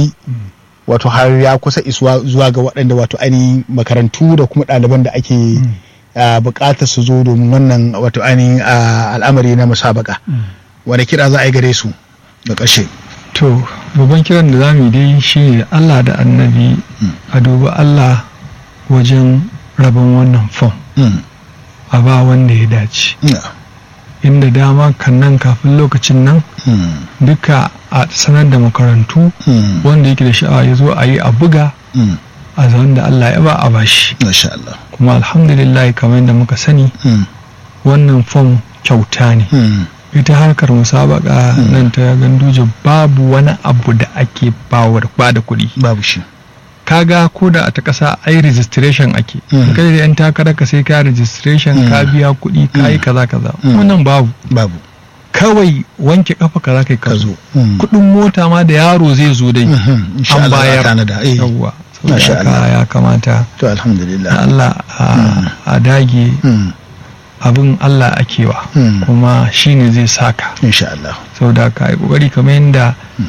wato har ya kusa isuwa zuwa ga waɗanda wato ainihin makarantu da kuma ɗaliban da ake buƙatar su zo domin wannan wato ainihin al'amari na musabaka wani kira za a yi gare su da ƙarshe to babban kiran da za mu yi dai shi Allah da annabi a duba Allah wajen rabon wannan fom a ba wanda ya dace inda dama kan nan kafin lokacin nan duka a sanar da makarantu wanda yake da sha'awa ya zo a yi a buga a zaun da Allah ya ba a bashi kuma alhamdulillah kamar yadda muka sani wannan fom kyauta ne ita harkar musabaka nan ta ganduje babu wani abu da ake ba da kuɗi babu shi kaga ko da a ta ƙasa ai registration ake kai da yan takarar ka sai ka registration ka biya kuɗi ka yi kaza kaza wannan babu babu kawai wanke kafa ka za ka zo kuɗin mota ma da yaro zai zo dai an bayar yawwa ya kamata to alhamdulillah Allah a dage abin Allah akewa kuma shine zai saka insha Allah saboda ka yi kokari kamar yadda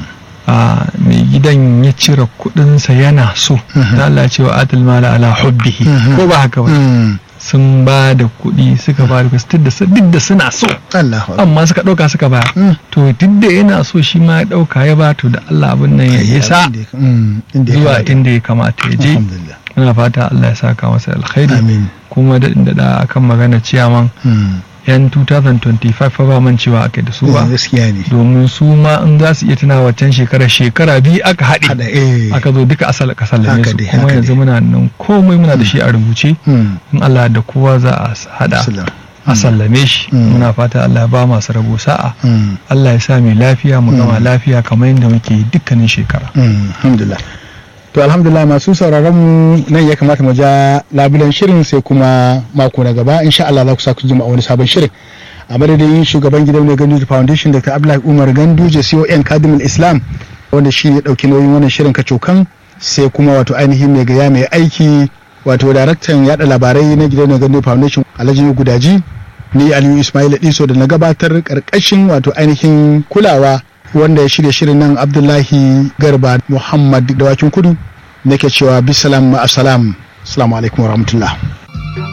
mai gidan ya cire kudinsa yana so da Allah cewa atal mala ala hubbihi ko ba haka ba sun ba da kuɗi suka ba da duk da suna so amma suka ɗauka suka ba to duk da yana so shi ma ya ɗauka ya ba to da Allah abin nan ya isa zuwa inda ya kamata ya je muna fata Allah ya saka masa alkhairi kuma da da akan magana ciyaman yan 2025 fa ba man cewa aka da su ba domin su ma in za su iya tuna waccan shekara shekara biyu aka haɗe aka zo duka asal ka sallame su kuma yanzu muna nan komai muna da shi a rubuce in Allah da kowa za a hada a sallame shi muna fata Allah ya ba masu rabo sa'a Allah ya sa mai lafiya mu gama lafiya kamar yadda muke dukkanin shekara alhamdulillah to alhamdulillah masu sauraron mu nan ya kamata mu ja labulen shirin sai kuma mako na gaba insha Allah za ku sa ku jima wani sabon shirin a madadin shugaban gidan mai Ganduje Foundation Dr. Abdullahi Umar Ganduje CON Kadimul Islam wanda shi ya dauki nauyin wannan shirin kacokan sai kuma wato ainihin mai gaya mai aiki wato daraktan yada labarai na gidan mai Ganduje Foundation Alhaji Gudaji ni Aliyu Ismail Diso da na gabatar karkashin wato ainihin kulawa wanda ya shirya shirin nan abdullahi garba muhammad dawakin kudu nake cewa bisalam ma'asalam assalamu alaikum warahmatullah